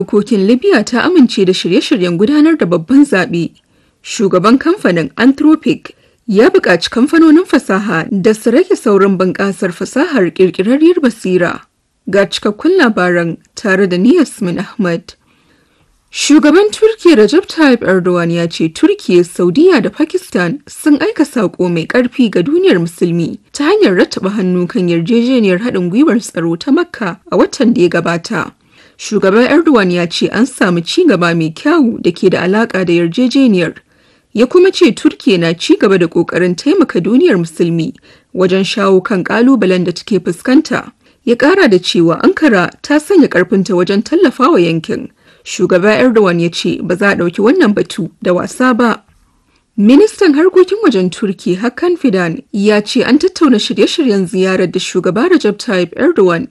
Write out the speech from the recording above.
Dokokin Libya ta amince da shirye-shiryen gudanar da babban zaɓe. Shugaban kamfanin Anthropic ya buƙaci kamfanonin fasaha da su rage saurin bunƙasar fasahar ƙirƙirarriyar basira. Ga cikakkun labaran tare da ni Yasmin Ahmad. Shugaban Turkiyya Recep Tayyip Erdogan ya ce Turkiyya, Saudiya da Pakistan sun aika saƙo mai ƙarfi ga duniyar musulmi ta hanyar rattaba hannu kan yarjejeniyar haɗin gwiwar tsaro ta Makka a watan da ya gabata. Shugaban Erdogan ya ce an samu ci gaba mai kyawu da ke da alaƙa da yarjejeniyar. Ya kuma ce Turkiyya na ci gaba da ƙoƙarin taimaka duniyar musulmi wajen shawo kan ƙalubalen da take fuskanta. Ya ƙara da cewa Ankara ta sanya ƙarfinta wajen tallafawa yankin. Shugaba Erdogan ya ce ba za a ɗauki wannan batu da wasa ba. Ministan harkokin wajen Turki Hakan Fidan ya ce an tattauna shirye-shiryen ziyarar da shugaba Recep Tayyip Erdogan